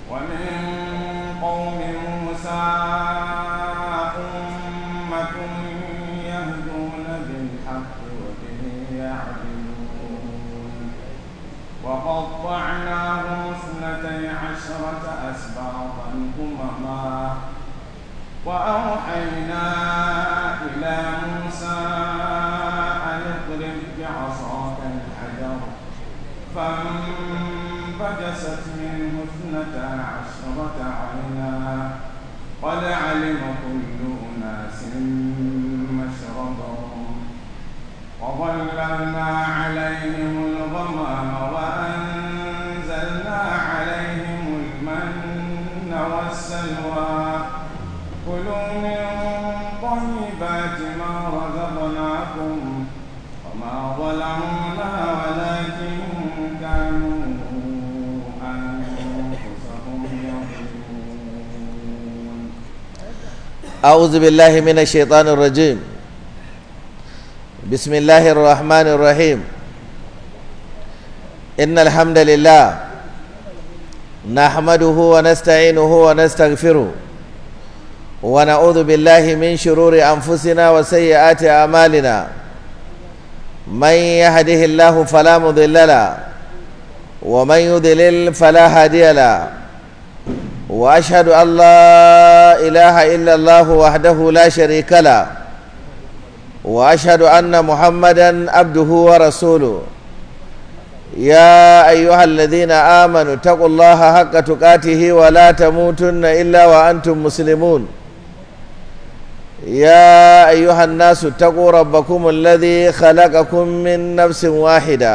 ومن قوم موسى أمة يهدون بالحق وبه يعدلون وقطعناهم اثنتي عشرة أسباطا أمما وأوحينا إلى موسى أن اضرب بعصاك الحجر فانبجست منه اثنتا عشرة عينا قد علم كل أناس مشربهم وظللنا عليهم الغمام وأنزلنا عليهم المن والسلوى كلوا من طيبات ما رزقناكم وما ظلمونا ولكن كانوا أنفسهم يظلمون أعوذ بالله من الشيطان الرجيم بسم الله الرحمن الرحيم إن الحمد لله نحمده ونستعينه ونستغفره ونعوذ بالله من شرور أنفسنا وسيئات أعمالنا من يهده الله فلا مضل له ومن يضلل فلا هادي له واشهد ان لا اله الا الله وحده لا شريك له واشهد ان محمدا عبده ورسوله يا ايها الذين امنوا اتقوا الله حق تقاته ولا تموتن الا وانتم مسلمون يا ايها الناس اتقوا ربكم الذي خلقكم من نفس واحده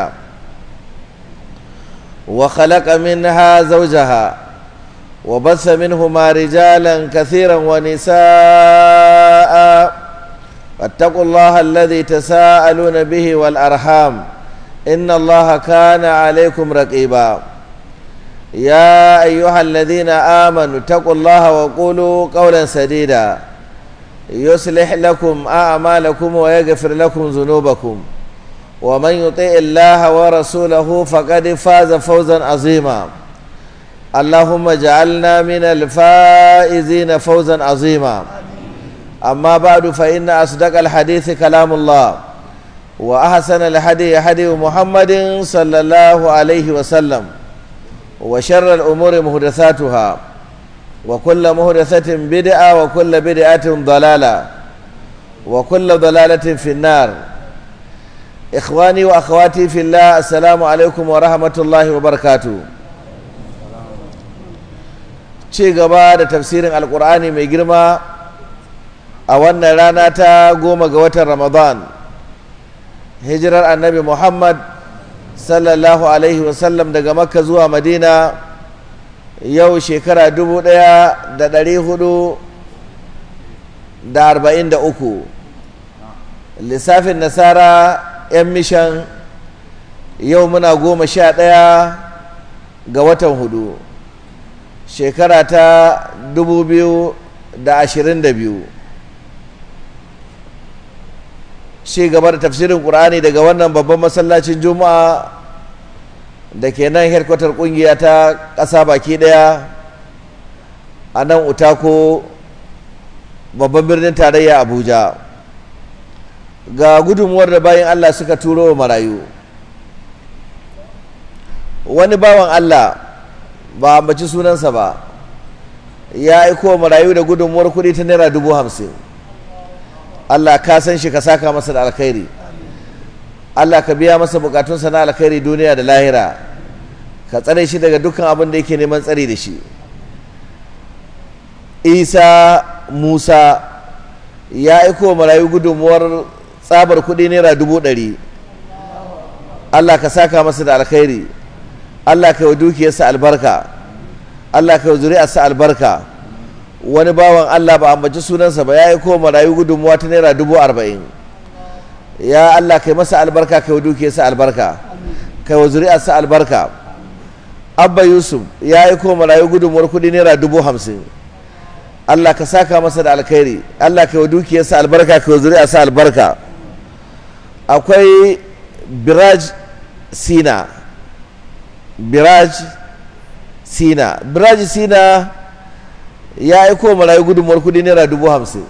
وخلق منها زوجها وبث منهما رجالا كثيرا ونساء واتقوا الله الذي تساءلون به والأرحام إن الله كان عليكم رقيبا يا أيها الذين آمنوا اتقوا الله وقولوا قولا سديدا يصلح لكم أعمالكم ويغفر لكم ذنوبكم ومن يطع الله ورسوله فقد فاز فوزا عظيما اللهم اجعلنا من الفائزين فوزا عظيما أما بعد فإن أصدق الحديث كلام الله وأحسن الحديث حديث محمد صلى الله عليه وسلم وشر الأمور محدثاتها وكل محدثة بدعة وكل بدعة ضلالة وكل ضلالة في النار إخواني وأخواتي في الله السلام عليكم ورحمة الله وبركاته ci gaba da tafsirin alkur'ani mai girma a wannan rana ta goma ga watan ramadan hijirar annabi muhammad sallallahu alaihi wasallam daga makka zuwa madina yau shekara dubu ɗaya da ɗari hudu da arba'in da uku lissafin nasara 'yan mishan yau muna goma sha ɗaya ga watan hudu shekara ta dubu biyu da ashirin da biyu shi gaba da tafsirin ƙur'ani daga wannan babban masallacin juma'a da ke nan herkwatar ƙungiya ta ƙasa baki ɗaya a nan utako babban birnin tarayya abuja ga gudunmuwar da bayan allah suka turo wa marayu wani bawan allah ba ambaci sunansa ba ya aiko marayu da gudunmuwar kuɗi ta naira dubu hamsin Allah ka san shi ka saka masa da alkhairi Allah ka biya masa bukatunsa na alkhairi duniya da lahira ka tsare shi daga dukkan abin da yake neman tsari da shi isa musa ya aiko marayu gudunmuwar tsabar kuɗi naira dubu ɗari Allah ka saka masa da alkhairi Allah ka yi dukiyarsa albarka Allah ka yi zuri'arsa albarka wani bawan Allah ba ambaci sunansa ba ya yi ko marayu gudunmuwa ta naira dubu arba'in ya Allah ka yi masa albarka ka yi dukiyarsa albarka ka yi zuri'arsa albarka abba yusuf ya yi ko marayu gudunmuwar kudi naira dubu hamsin Allah ka saka masa da alkhairi Allah ka yi dukiyarsa albarka ka yi zuri'arsa albarka akwai biraj sina biraj sina biraji sina ya aiko marayu gudunmuwar kudi naira dubu hamsin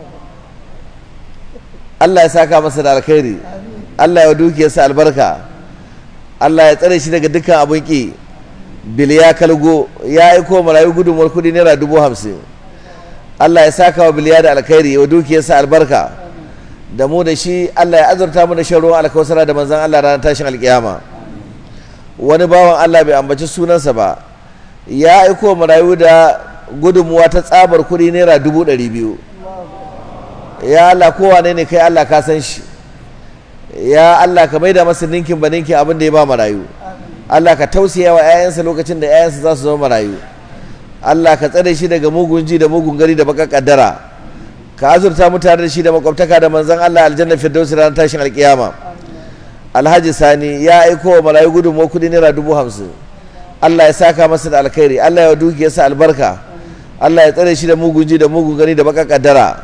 Allah ya saka masa da alkhairi Allah ya dukiyarsa albarka Allah ya tsare shi daga dukkan abin ki biliya kalgo ya aiko marayu gudunmuwar kudi naira dubu hamsin Allah ya saka wa biliya da alkhairi wa dukiyarsa albarka da mu da shi Allah ya azurta mu da shan ruwan alkawasara da manzan Allah ranar tashin alkiyama wani bawan Allah bai ambaci sunansa ba ya aiko marayu da gudunmuwa ta tsabar kuɗi naira dubu ɗari biyu ya Allah kowane ne kai Allah ka san shi ya Allah ka maida masa ninkin ba ninkin abin da ya ba marayu Allah ka tausaya wa 'ya'yansa lokacin da 'ya'yansa za su zama marayu Allah ka tsare shi daga mugun ji da mugun gari da baka kaddara ka azurta mutane da shi da makwabtaka da manzan Allah aljanna firdausi ranar tashin alkiyama alhaji sani ya aiko wa marayu gudunmuwa kudi naira dubu hamsin Allah ya saka masa da alkhairi Allah ya dukiyarsa albarka Allah ya tsare shi da mugun ji da mugun gani da baka kaddara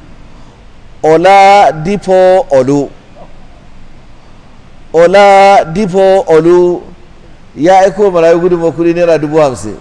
ola dipo olu ola dipo olu ya aiko wa marayu gudunmuwa kudi naira dubu hamsin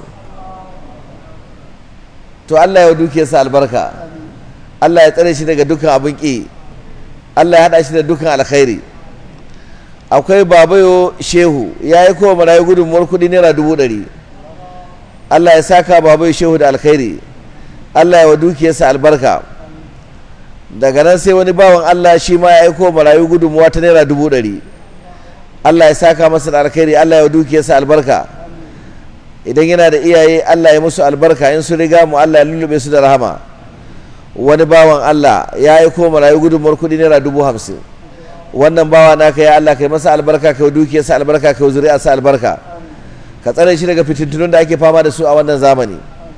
to Allah ya dukiyarsa albarka Allah ya tsare shi daga dukkan abin ƙi Allah ya haɗa shi da dukkan alkhairi akwai babayo shehu ya yi kowa marayu gudunmuwar kuɗi naira dubu ɗari Allah ya saka babayo shehu da alkhairi Allah ya wa dukiyarsa albarka daga nan sai wani bawan Allah shi ma ya yi kowa marayu gudunmuwa ta naira dubu ɗari Allah ya saka masa da alkhairi Allah ya wa dukiyarsa albarka idan yana da iyaye Allah ya musu albarka in su riga mu Allah ya lullube su da rahama wani bawan Allah ya yi ko marayu gudunmuwar kuɗi naira dubu hamsin wannan bawa naka ya Allah kai masa albarka kai dukiyarsa albarka kai zuri'arsa albarka ka tsare shi daga fitintunun da ake fama da su a wannan zamani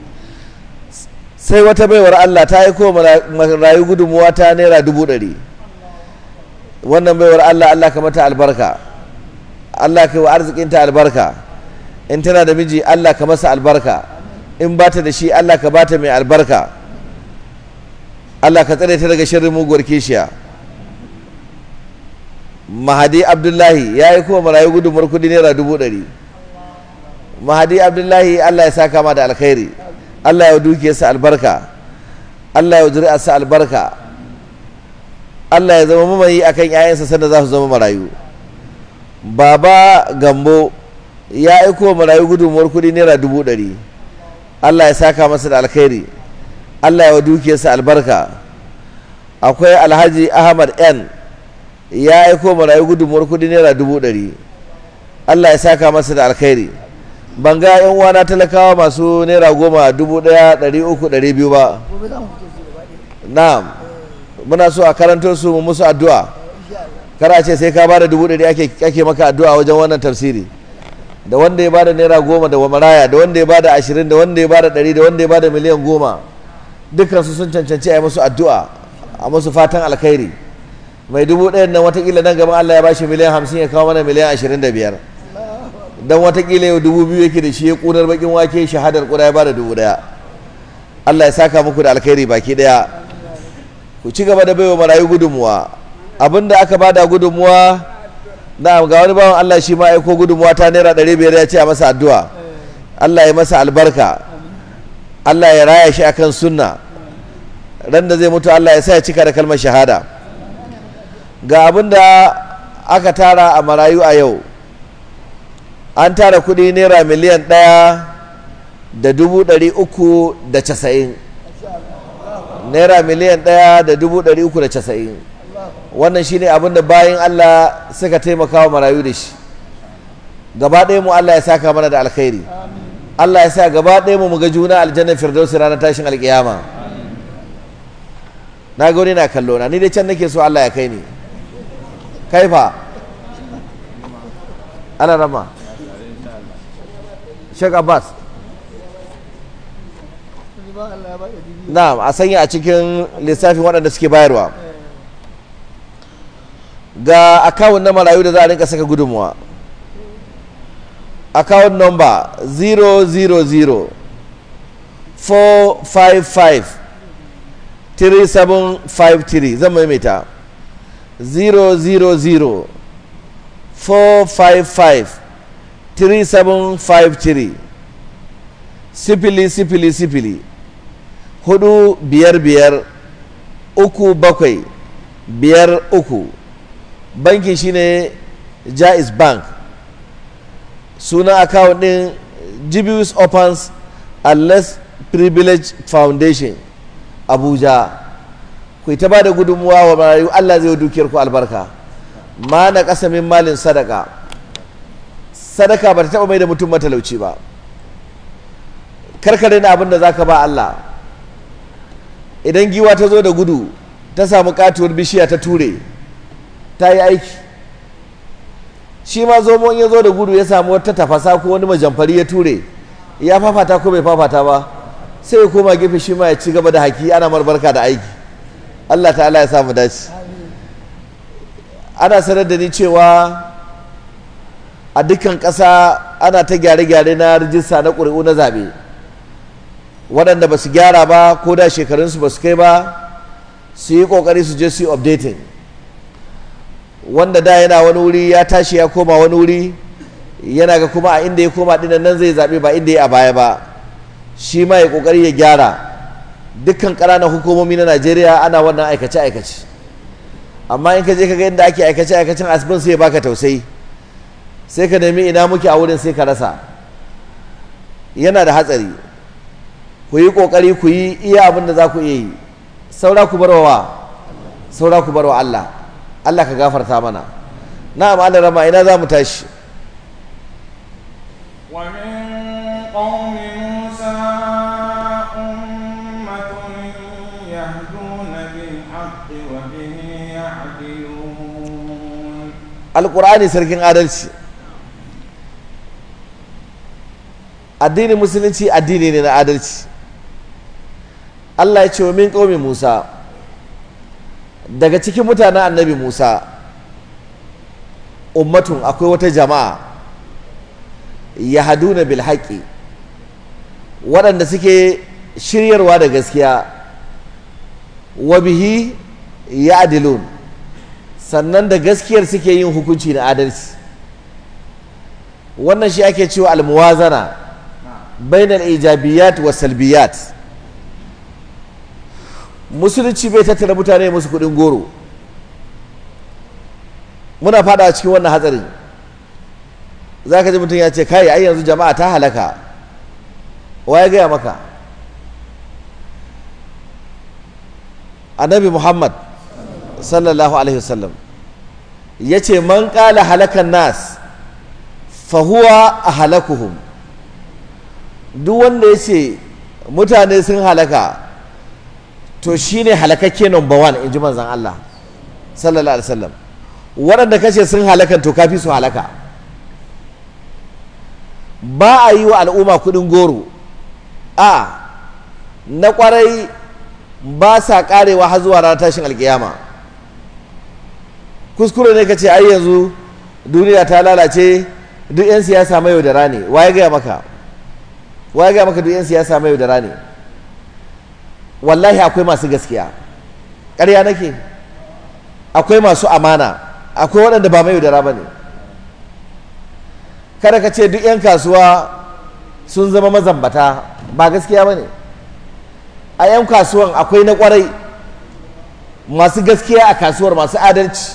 sai wata baiwar Allah ta yi ko marayu gudunmuwa ta naira dubu ɗari wannan baiwar Allah Allah ka mata albarka Allah kai wa arzikinta albarka in tana da miji Allah ka masa albarka in bata da shi Allah ka bata mai albarka Allah ka tsare ta daga shirin muguwar kishiya mahadi abdullahi ya yi kuma marayu gudunmar kudi naira dubu ɗari mahadi abdullahi Allah ya saka ma da alkhairi Allah ya dukiyarsa albarka Allah ya zuri'arsa albarka Allah ya zama mamayi akan 'ya'yansa sanda za su zama marayu baba gambo ya aiko marayu gudunmuwar kudi naira dubu ɗari Allah ya saka masa da alkhairi Allah ya wa dukiyarsa albarka akwai alhaji ahmad n ya aiko marayu gudunmuwar kudi naira dubu ɗari Allah ya saka masa da alkhairi ban ga yan uwana talakawa masu naira goma dubu ɗaya ɗari uku ɗari biyu ba na'am muna so a karantar su mu musu addu'a kara ce sai ka bada dubu ɗari ake maka addu'a wajen wannan tafsiri da wanda ya bada naira goma da maraya da wanda ya bada ashirin da wanda ya bada ɗari da wanda ya bada miliyan goma dukansu sun cancanci a yi musu addu'a a musu fatan alkhairi mai dubu ɗayan nan watakila nan gaban Allah ya bashi miliyan hamsin ya kawo mana miliyan ashirin da biyar don watakila yau dubu biyu yake da shi ya ƙunar bakin wake shahadar ƙuda ya bada dubu ɗaya Allah ya saka muku da alkhairi baki ɗaya ku ci gaba da baiwa marayu gudunmuwa abinda aka bada gudunmuwa na ga wani bawan Allah shi ma aiko gudunmuwa ta naira ɗari biyar ya ce a masa addu'a Allah ya masa albarka Allah ya raya shi akan sunna ran da zai mutu Allah ya sa ya cika da kalmar shahada ga abin da aka tara a marayu a yau an tara kuɗi naira miliyan ɗaya da dubu ɗari uku da casa'in naira miliyan ɗaya da dubu ɗari uku da casa'in wannan shine abin da bayan Allah suka taimaka wa marayu da shi gaba ɗaya mu Allah ya saka mana da alkhairi Allah ya sa gaba ɗaya mu ga juna aljannar firdausi ranar tashin alkiyama na ga wani na kallo na ni dai can nake so Allah ya kai ni kaifa ana rama Sheikh Abbas na'am a sanya a cikin lissafin waɗanda suke bayarwa ga akawun na marayu da za a rinka saka gudunmuwa account number 000 455 3753 zan maimaita 000 455 3753 sifili sifili sifili hudu biyar biyar uku bakwai biyar uku banki shine jais bank suna akawun din jibius opens and less privilege foundation abuja ku ta ba da gudunmuwa wa marayu allah zai dukiyar ku albarka ma na kasamin malin sadaka sadaka ba ta taba mai da mutum matalauci ba karkare na abin da za ka ba allah idan giwa ta zo da gudu ta samu katuwar bishiya ta ture ta yi aiki shi ma zomo ya zo da gudu ya samu wata tafasa ko wani majamfari ya ture ya fafata ko bai fafata ba sai ya koma gefe shi ma ya ci gaba da haki ana marbarka da aiki Allah ta'ala ya samu dace ana sanar da ni cewa a dukkan ƙasa ana ta gyare-gyare na rijista na ƙuri'u na zaɓe waɗanda ba su gyara ba ko da shekarunsu ba su kai ba su yi ƙoƙari su je su yi updating wanda da yana wani wuri ya tashi ya koma wani wuri yana ga kuma a inda ya koma dinan nan zai zaɓe ba inda ya a baya ba shi ma ya ƙoƙari ya gyara dukkan ƙananan hukumomi na najeriya ana wannan aikace-aikace amma in ka je ka ga inda ake aikace-aikacen asibin sai ya baka tausayi sai ka nemi ina muke a wurin sai ka rasa yana da hatsari ku yi ƙoƙari ku yi iya abin da za ku iya yi saura ku barwa saura ku barwa Allah Allah ka gafarta mana na'am Allah rama ina za mu tashi ومن قوم موسى أمة يهدون بالحق وبه يعدلون alƙur'ani sarkin adalci addinin musulunci addini ne na adalci Allah ya ce wa min ƙaumin Musa daga cikin mutanen annabi Musa ummatun akwai wata jama'a yahaduna bil haqqi waɗanda suke shiryarwa da gaskiya wa bihi ya'dilun sannan da gaskiyar suke yin hukunci na adalci wannan shi ake cewa almuwazana bainal ijabiyat wa salbiyat musulunci bai tattara mutane musu kudin goro muna fada cikin wannan hatsarin za ka ji mutum ya ce kai ai yanzu jama'a ta halaka wa ya gaya maka annabi muhammad sallallahu alaihi wasallam ya ce man ƙala halakan nas fahuwa a halakuhum duk wanda ya ce mutane sun halaka to shi ne halakakke number one in ji manzan Allah sallallahu alaihi wasallam waɗanda kashe sun halakan to kafi su halaka ba a yi wa al'umma kuɗin goro a na ƙwarai ba sa ƙarewa har zuwa ranar tashin alƙiyama kuskure ne ka ce ai yanzu duniya ta lalace duk 'yan siyasa mai yaudara ne waye gaya maka waye gaya maka duk 'yan siyasa mai yaudara ne wallahi akwai masu gaskiya ƙarya nake akwai masu amana akwai waɗanda ba mai yaudara ba ne kada ka ce duk 'yan kasuwa sun zama mazambata ba gaskiya ba ne a 'yan kasuwan akwai na ƙwarai masu gaskiya a kasuwar masu adalci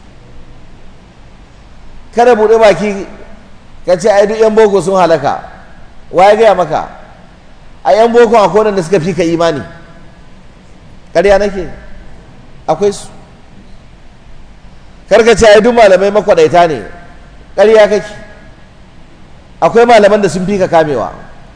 kada buɗe baki ka ce ai duk 'yan boko sun halaka wa ya gaya maka a 'yan boko akwai wanda suka fi ka imani ƙarya nake akwai su karka ce ai duk malamai makwaɗaita ne ƙarya kake akwai malaman da sun fi ka kamewa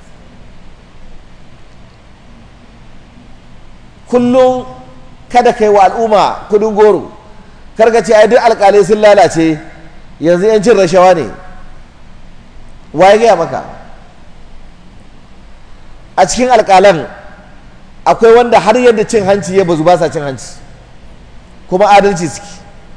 kullum kada kai wa al'umma kudin goro karka ce ai duk alƙalai sun lalace yanzu yancin rashawa ne waye gaya maka a cikin alƙalan akwai wanda har yadda cin hanci ya bazu ba sa cin hanci kuma adalci suke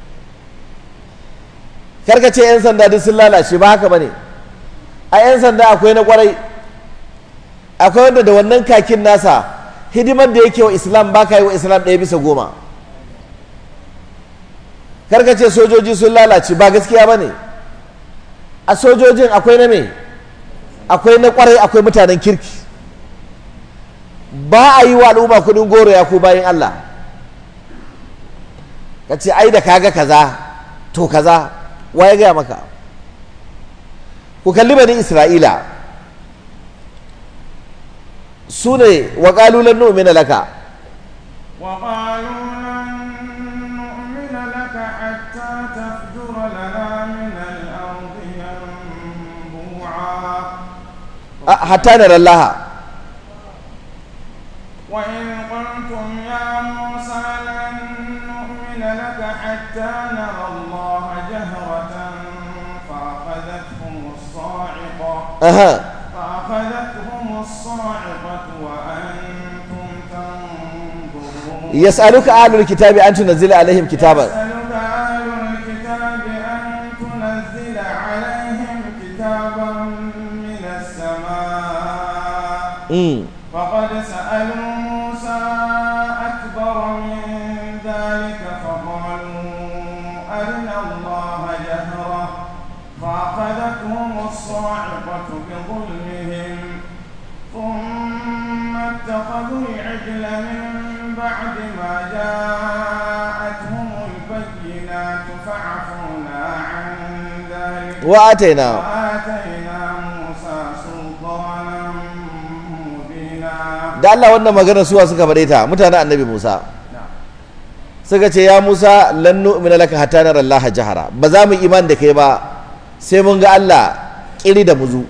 karka ce 'yan sanda duk sun lalace ba haka ba ne a 'yan sanda akwai na kwarai akwai wanda da wannan kakin nasa hidimar da yake wa islam ba ka yi wa islam ɗaya bisa goma karka ce sojoji sun lalace ba gaskiya ba ne a sojojin akwai na me akwai na kwarai akwai mutanen kirki ba a yi wa al'umma kudin goro ya ku bayan Allah ka ce ai da kaga kaza to kaza wa ya gaya maka ku kalli bani isra'ila su ne wa ƙalulan nu'mina laka وقالوا لن نؤمن لك حتى تفجر لنا من الأرض ينبوعا a- hatta na rallaha وإذ قلتم يا موسى لن نؤمن لك حتى نرى الله جهرة فأخذتهم الصاعقة aha فأخذتهم الصاعقة وأنتم تنظرون yas'aluka ahlul kitabi an tunzila alaihim kitaban يسألك أهل الكتاب أن تنزل عليهم كتابا من السماء mm. فقد سألوا موسى أكبر من ذلك فقالوا أرنا الله جهرة فأخذتهم الصاعقة بظلمهم ثم اتخذوا العجل من بعد ما جاءتهم البينات فعفونا عن ذلك wa ataina وآتينا موسى سلطانا مبينا da Allah wannan magana suwa suka faɗe ta mutanen annabi Musa نعم suka ce ya Musa lan nu'mina laka hatta nara Allah jahara ba za mu iman da kai ba sai mun ga Allah kiri da muzu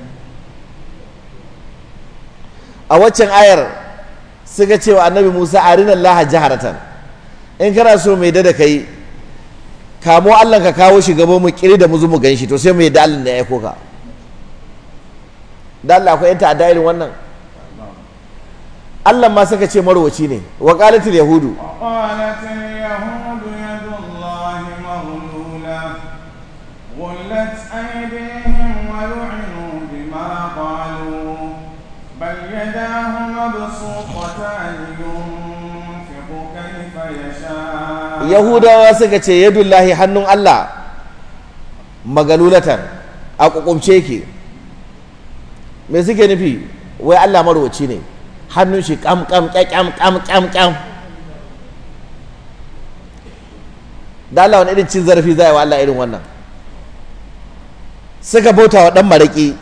a waccan ayar suka ce wa annabi Musa arina Allah jaharatan in kana so mai da kai kamo Allah ka kawo shi gaba mu kiri da muzu mu ganshi to sai mu yadda Allah ne ya aiko ka da Allah akwai yan ta'adda irin wannan Allah ma suka ce marwaci ne wa qalatil yahudu وقالت اليهود يد الله مغلولة غلت أيديهم ولعنوا بما قالوا بل يداه مبسوطتان ينفق كيف يشاء yahudawa suka ce yadullahi hannun Allah magalulatan a kukumce ke me suke nufi wai Allah marwaci ne hannun shi kam kam kyam kam kam kam da Allah wani irin cin zarafi za a yi wa Allah irin wannan suka bauta wa ɗan maraƙi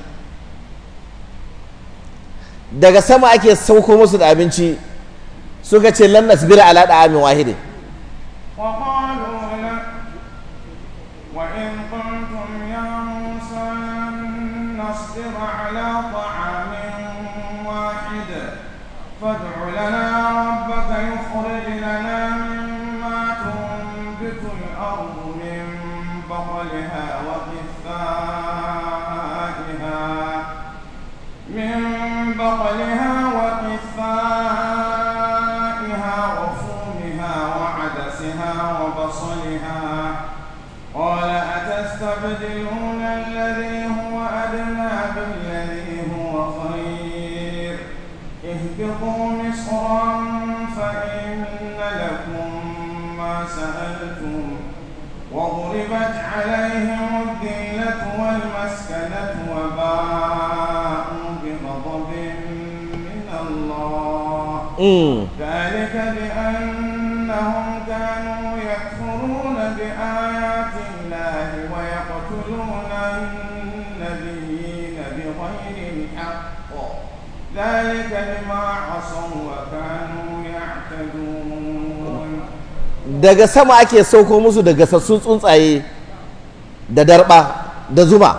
daga sama ake sauko musu da abinci suka ce lan nasbira ala da'amin wahidin وقالوا لك وإن قلتم يا موسى لن نصبر على طعام واحد فادع لنا ربك يخرج لنا مما تنبت الأرض من بقلها وقثائها من بقلها وقثائها وفومها وعدسها وبصلها قال أتستبدلون الذي هو أدنى بالذي هو خير اهبطوا مصرا فإن لكم ما سألتم وضربت عليهم الذلة والمسكنة وباءوا بغضب من الله Mm. ذلك بأنهم كانوا يكفرون بآيات الله ويقتلون النبيين بغير الحق ذلك بما عصوا وكانوا يعتدون daga sama ake sauko musu da gasassun tsuntsaye da darba da zuma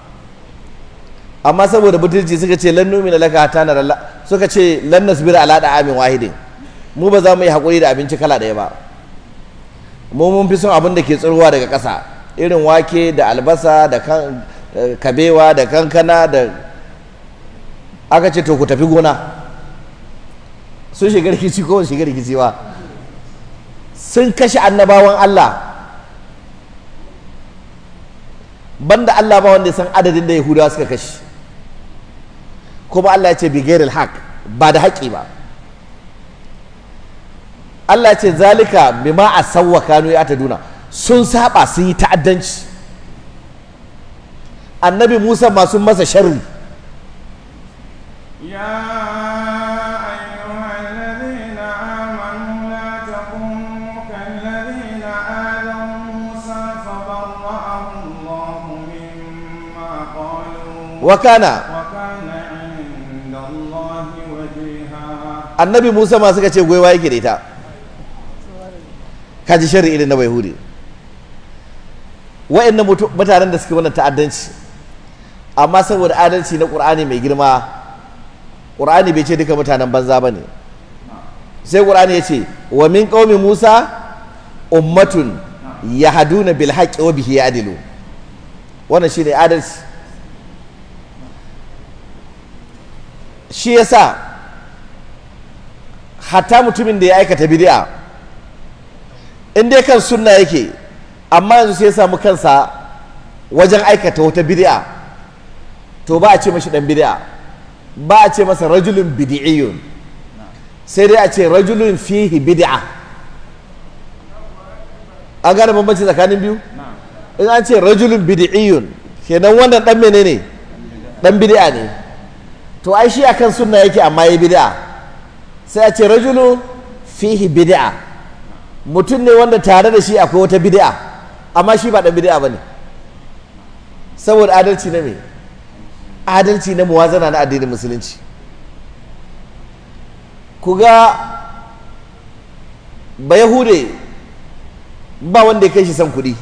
amma saboda butulci suka ce lan numina laka hatta nara Allah suka ce lan nasbira ala amin wahidin mu ba za mu yi hakuri da abinci kala ɗaya ba mu mun fi son abin da ke tsirowa daga ƙasa irin wake da albasa da kan eh, kabewa da kankana da aka ce to ku tafi gona sun shiga rikici ko ba su shiga rikici ba sun kashe annabawan Allah banda Allah ba wanda ya san adadin da Yahudawa suka kashe kuma Allah ya ce bigairil haq ba da haƙi ba Allah ya ce zalika bima asawwa kanu ya ta duna sun saba sun yi ta'addanci annabi Musa masu masa sharri يا أيها wa kana وكان عند الله وجيها annabi musa ma suka ce gwaiwa yake da ita kaji shari irin na bayhudi wa'annan mutu- mutanen da suke wannan ta'addanci amma saboda adalci na ƙur'ani mai girma ƙur'ani bai ce duka mutanen banza ba ne sai ƙur'ani ya ce wa min ƙaumi musa ummatun yahduna bil haqqi wa bihi ya'dilu wannan shine adalci shi yasa hatta mutumin da ya aikata bid'a in dai kan sunna yake amma yanzu sai ya samu kansa wajen aikata wata bid'a to ba a ce mashi dan bid'a ba a ce masa rajulun bid'iyyun sai dai a ce rajulun fihi bid'a an gane bambanci tsakanin biyu in an ce rajulun bid'iyyun kenan wannan dan menene dan bid'a ne to ai shi akan sunna yake amma yayi bid'a sai a ce rajulu fihi bid'a mutum ne wanda tare da shi akwai wata bid'a amma shi ba dan bid'a bane saboda adalci na me adalci na muwazana na addinin musulunci ku ga ba yahude ba wanda ya kai shi son kuɗi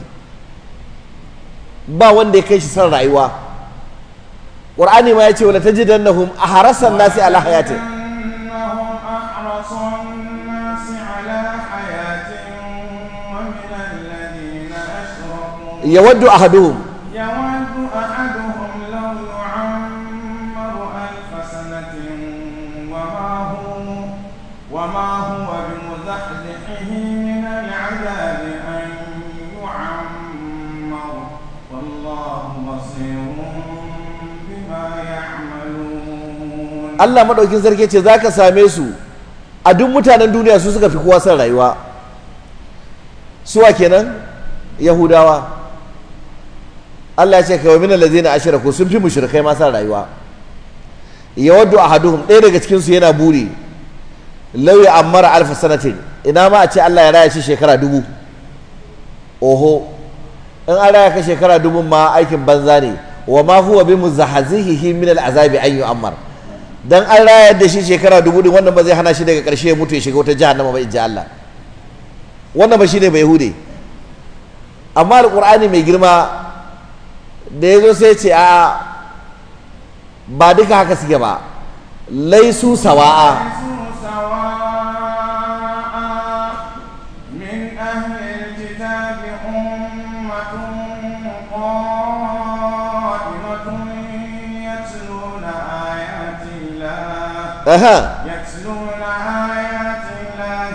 ba wanda ya kai shi son rayuwa ƙur'ani ma ya ce wala tajidannahum aharasan nasi ala hayatin إنهم أحرص الناس على حياة ومن الذين أشركوا yawaddu ahaduhum يود أحدهم لو يعمر ألف سنة وما هو وما هو بمزحزحه من العذاب أن يعمر والله بصير بما يعملون Allah maɗaukin sarki ce za ka same su a duk mutanen duniya su suka fi kowa son rayuwa suwa kenan yahudawa Allah ya ce kawai min allazina ashraku sun fi mushrikai ma son rayuwa yawaddu ahaduhum ɗaya daga cikin su yana buri law ya ammara alf sanatin ina ma a ce Allah ya raya shi shekara dubu oho in an raya ka shekara dubu ma aikin banza ne wa ma huwa bi muzahzihihi min al'azabi an yu'ammar dan an rayar da shi shekara dubu din wannan ba zai hana shi daga ƙarshe ya mutu ya shiga wata jahannama ba inji Allah wannan ba shine bai hude amma alqur'ani mai girma da yazo sai ce a ba duka haka suke ba laisu sawa'a ليسوا سواء من أهل الكتاب أمة قائمة يتلون آيات الله aha يتلون آيات الله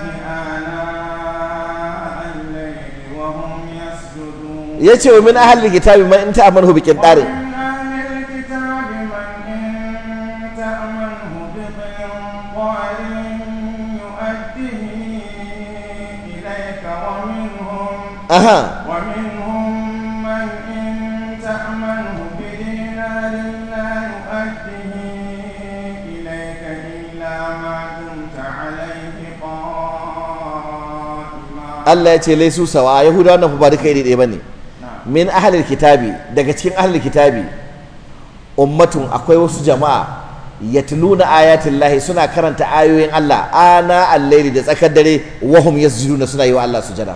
آناء الليل وهم يسجدون yace wa min ahli kitabi man in ta'amanu bi qintarin ومن أهل الكتاب من إن تأمنه بقنطار يؤديه إليك ومنهم aha ومنهم من إن تأمنه بدينار لا يؤديه إليك إلا ما دمت عليه قائما Allah ya ce laisu sawa yahudawa nan fa ba duka iri ɗaya bane min ahlil kitabi daga cikin ahlil kitabi ummatun akwai wasu jama'a yatluna ayatin lahi suna karanta ayoyin Allah ana al-laili da tsakar dare wahum yasjuduna suna yi wa Allah sujada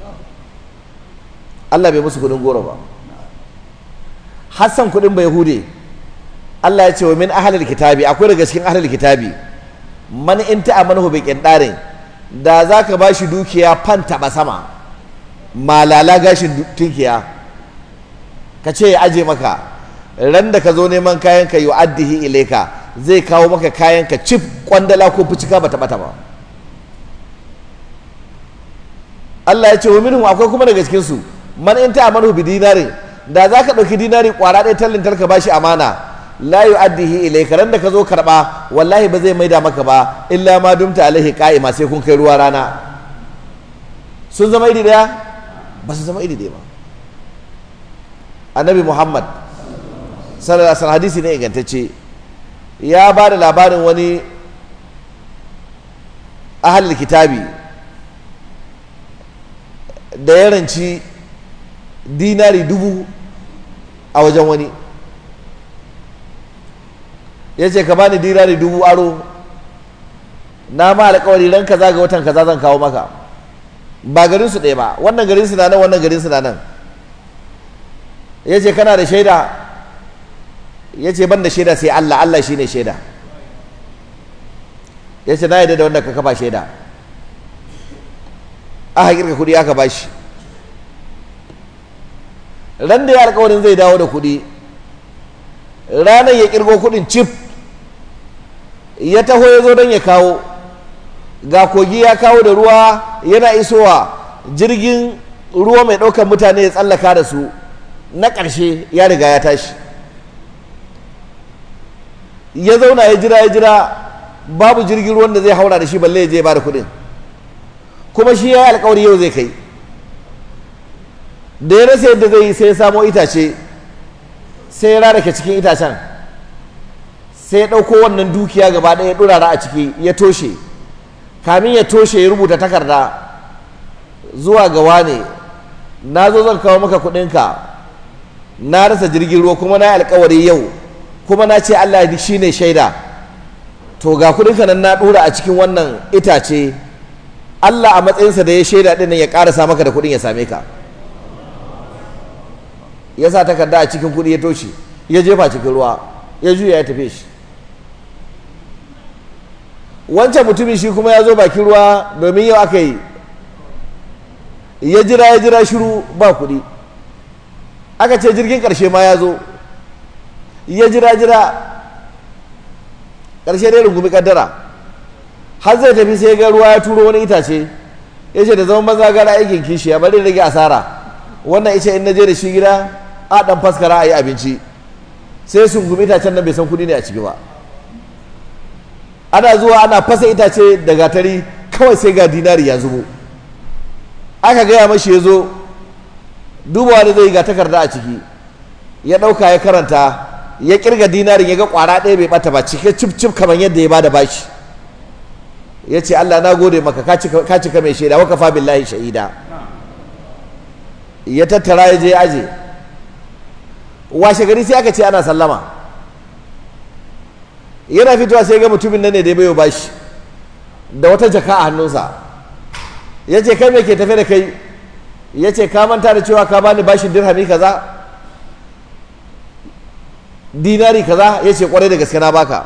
Allah bai musu kudin goro ba Hassan kudin bai hude Allah ya ce wa min ahlil kitabi akwai daga cikin ahlil kitabi man in ta'amanu bi qindarin da zaka bashi dukiya fan taba sama malala gashin du- tunkiya ka ce ya aje maka ran da ka zo neman kayan ka yu'addihi ilaika zai kawo maka kayan ka cif kwandala ko fucika bata bata ba Allah ya ce wa minhum akwai kuma daga cikin su man in ta'amanu bi dinarin da zaka dauki dinari kwara ɗaya tallin talka bashi amana la yu'addihi ilayka ran da ka zo karba wallahi ba zai maida maka ba illa ma dumta alaihi qa'ima sai kun kai ruwa rana sun zama iri daya ba su zama iri daya ba annabi muhammad sallallahu alaihi wasallam hadisi ne ingantacce ya ba da labarin wani ahalil kitabi da ya ranci dinari dubu a wajen wani ya ce ka bani dinari dubu aro na ma alƙawari ran kaza ga watan kaza zan kawo maka ba garin su ɗaya ba wannan garin su na nan wannan garin su na nan ya ce kana da shaida ya ce ban da shaida sai Allah Allah shi ne shaida ya ce na yadda da wanda ka kafa shaida aka kirka kuɗi aka bashi ran da ya alƙawarin zai dawo da kuɗi ranar ya kirgo kuɗin cif ya taho ya zo don ya kawo ga kogi ya kawo da ruwa yana isowa jirgin ruwa mai ɗaukar mutane ya tsallaka da su na ƙarshe ya riga ya tashi ya zauna ya jira ya jira babu jirgin ruwan da zai haura da shi balle ya je ba da kuɗin kuma shi ya yi alkawari yau zai kai da ya rasa yadda zai yi sai ya samo itace sai ya rarake cikin itacen sai ya ɗauko wannan dukiya gaba ɗaya ya ɗurara a ciki ya toshe kamin ya toshe ya rubuta takarda zuwa ga wane na zo zan kawo maka kuɗinka na rasa jirgin ruwa kuma na yi alkawari yau kuma na ce Allah shi ne shaida to ga kuɗinka nan na ɗura a cikin wannan itace Allah a matsayinsa da ya shaida ɗin nan ya ƙarasa maka da kuɗin ya same ka ya sa takarda a cikin kuɗi ya toshe ya jefa cikin ruwa ya juya ya tafi shi wancan mutumin shi kuma ya zo bakin ruwa domin yau aka yi ya jira ya jira shiru ba kuɗi aka ce jirgin ƙarshe ma ya zo ya jira jira ƙarshe dai rungumi kaddara har zai tafi sai ga ruwa ya turo wani itace ya ce da zama maza gara aikin kishi ya bari rage asara wannan ice in na je da shi gida a ɗan faskara a yi abinci sai sun gumi itacen nan bai san kuɗi ne a ciki ba ana zuwa ana fasa itace da gatari kawai sai ga dinari ya zubo aka gaya mashi ya zo dubawa da zai ga takarda a ciki ya ɗauka ya karanta ya kirga dinarin ya ga ƙwara ɗaya bai ɓata ba cike cif cif kamar yadda ya bada bashi ya ce Allah na gode maka ka cika mai shaida waka fa billahi shahida ya tattara ya je aje washe gari sai aka ce ana sallama yana fitowa sai ga mutumin nan ne da ya bayo bashi da wata jaka a hannunsa ya ce kai me ke tafe da kai ya ce ka manta da cewa ka bani bashin dirhami kaza dinari kaza ya ce kwarai da gaske na baka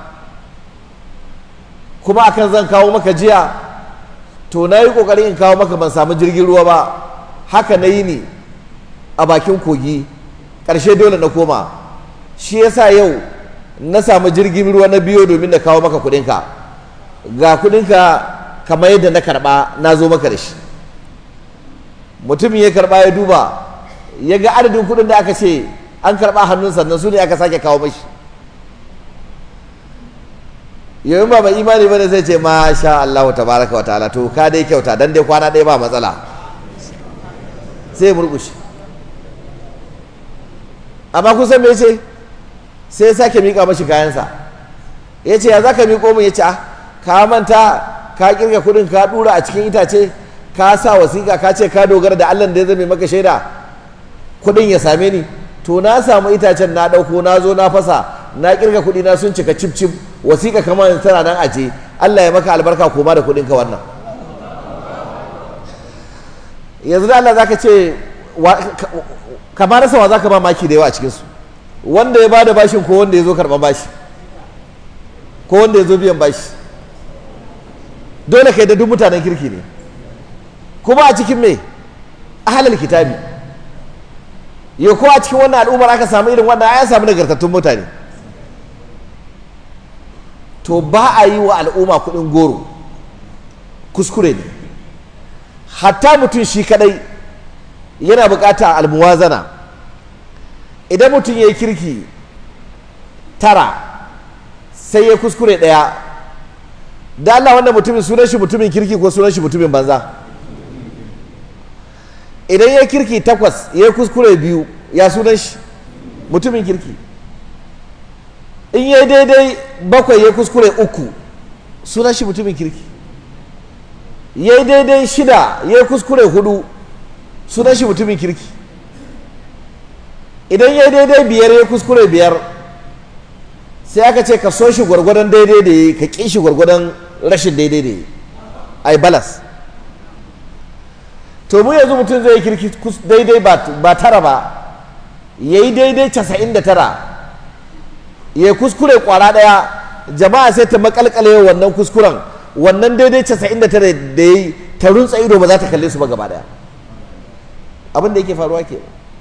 kuma akan zan kawo maka jiya to na yi kokarin in kawo maka ban samu jirgin ruwa ba haka na yi ni a bakin kogi ƙarshe dole na koma shi yasa yau na samu jirgin ruwa na biyo domin na kawo maka kudinka ga kudinka kamar yadda na karba na zo maka da shi mutumin ya karba ya duba ya ga adadin kudin da aka ce an karba hannun sannan su ne aka sake kawo mashi yau ba mai imani bane zai ce masha Allah tabaraka wa ta'ala to ka dai kyauta dan dai kwana ɗaya ba matsala sai murƙushe amma kun san me ce sai ya sake miƙa mashi kayansa ya ce ya za ka miƙo min ya ce ka manta ka kirga kuɗin ka ɗura a cikin itace ka sa wasiƙa ka ce ka dogara da allah da ya zame maka shaida kuɗin ya same ni to na samu itacen na ɗauko na zo na fasa na kirga kuɗi na sun cika cif cif wasiƙa kamar tana nan aje allah ya maka albarka koma da kuɗinka wannan yanzu da allah za ka ce kamar rasa wa za ka ba maki da yawa a cikinsu wanda ya bada bashin ko wanda ya zo karɓar bashi ko wanda ya zo biyan bashi dole kai da duk mutanen kirki ne kuma a cikin me ahalal kitabi ya ko a cikin wannan al'ummar aka samu irin wannan ya samu nagartattun mutane to ba a yi wa al'umma kuɗin goro kuskure ne hatta mutum shi kadai yana bukata almuwazana idan mutum ya yi kirki tara sai ya kuskure ɗaya da Allah wanda mutumin sunan shi mutumin kirki ko sunan shi mutumin banza idan ya kirki takwas ya kuskure biyu ya sunan shi mutumin kirki in ya daidai bakwai ya kuskure uku sunan shi mutumin kirki ya daidai shida ya kuskure hudu sunan shi mutumin kirki idan ya daidai biyar ya kuskure biyar sai aka ce ka so shi gwargwadon daidai da yi ka ƙi shi gwargwadon rashin daidai da yi ai balas to mu yanzu mutum zai kirki daidai ba tara ba ya yi daidai casa'in da tara ya kuskure kwara ɗaya jama'a sai ta makalkale wannan kuskuren wannan daidai casa'in da tara da ya yi ta runtsa ido ba za ta kalle su ba gaba ɗaya abin da yake faruwa ke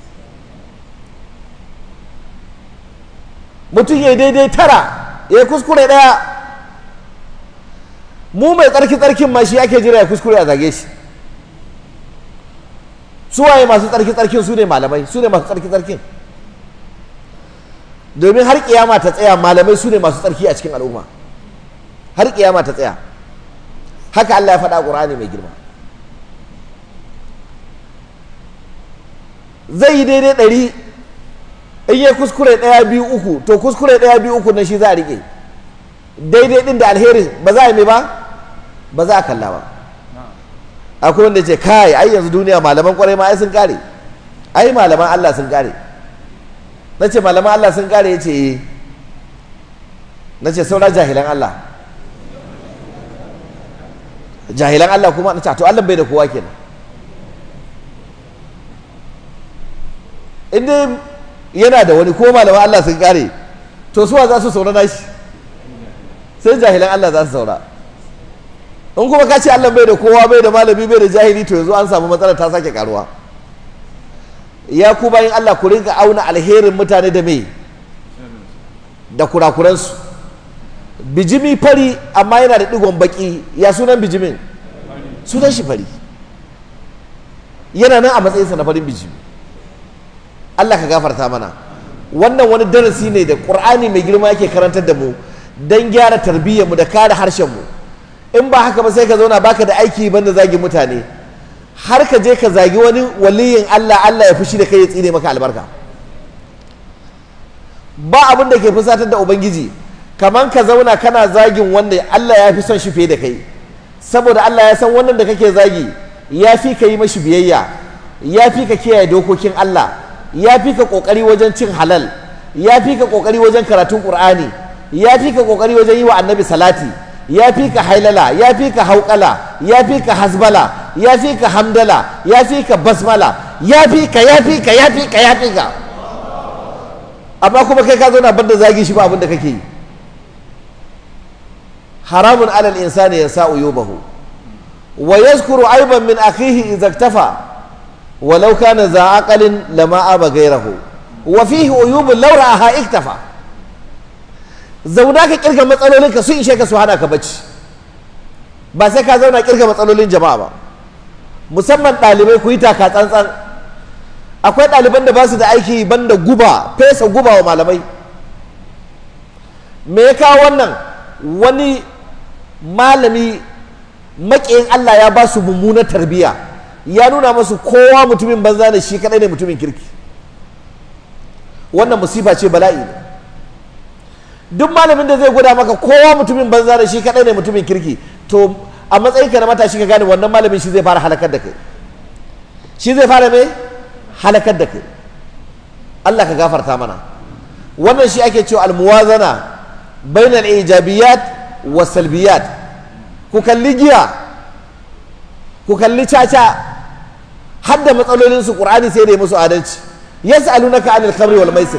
mutum ya yi daidai tara ya yi kuskure ɗaya mu mai tsarki tsarkin ma shi ake jira ya kuskure a zage shi suwaye masu tsarki tsarkin su ne malamai su ne masu tsarki tsarkin domin har kiyama ta tsaya malamai su ne masu tsarki a cikin al'umma har kiyama ta tsaya haka Allah ya faɗa ƙur'ani mai girma zai yi daidai ɗari in yi kuskure ɗaya biyu uku to kuskure ɗaya biyu uku na shi za a riƙe daidai ɗin da alherin ba za a yi mai ba ba za a kalla ba akwai wanda ce kai ai yanzu duniya malaman kwarai ma ai sun kare ai malaman Allah sun kare na ce malaman Allah sun kare ya ce eh na ce saura jahilan Allah jahilan Allah kuma na ce to Allah bai da kowa kenan inda yana da wani ko malaman Allah sun kare to suwa za su saura nashi sai jahilan Allah za su saura in kuma ka ce Allah bai da kowa bai da malami bai da jahili to yanzu an samu matsala ta sake karuwa ya ku bayan Allah ku rinka auna alherin mutane da me da kurakuransu bijimi fari amma yana da digon baki ya sunan bijimin sunan shi fari yana nan a matsayinsa na farin bijimi Allah ka gafarta mana wannan wani darasi ne da ƙur'ani mai girma yake karantar da mu don gyara tarbiyyarmu da kare harshenmu mu in ba haka ba sai ka zauna baka da aiki banda zagi mutane har ka je ka zagi wani waliyin Allah Allah ya fushi da kai ya tsine maka albarka ba abin da ke fusatar da ubangiji kaman ka zauna kana zagin wanda Allah ya fi son shi fiye da kai saboda Allah ya san wannan da kake zagi ya fi ka yi mashi biyayya ya fi ka kiyaye dokokin Allah ya fi ka kokari wajen cin halal ya fi ka kokari wajen karatun qur'ani ya fi ka kokari wajen yi wa annabi salati ya fi ka hailala ya fi ka hauƙala ya fi ka hasbala ya fi ka hamdala ya fi ka basmala ya fi ka ya fi ka ya fi ka ya fi ka amma kuma kai ka zauna banda zagi shi ba abin da kake yi haramun alal insani yansa uyubahu wa yazkuru aiban min akhihi idza iktafa walau kana za aqalin lama aba ghayrahu wa fihi uyubun law ra'aha iktafa zauna ka kirga matsalolin ka sun ishe ka su hana ka bacci ba sai ka zauna kirga matsalolin jama'a ba musamman ɗalibai ku yi taka tsantsan akwai ɗaliban da ba su da aiki banda guba fesa guba wa malamai me ya kawo wannan wani malami maƙiyin Allah ya ba su mummunar tarbiyya ya nuna masu kowa mutumin banza da shi kaɗai ne mutumin kirki wannan musifa ce bala'i ne duk malamin da zai gwada maka kowa mutumin banza da shi kadai ne mutumin kirki to a matsayin ka na matashi ka gane wannan malamin shi zai fara halakar da kai shi zai fara me halakar da kai Allah ka gafarta mana wannan shi ake cewa almuwazana bainal ijabiyat wa salbiyat ku kalli giya ku kalli caca har da matsalolin su qur'ani sai da ya musu adalci yas'alunaka anil khamri wal maisir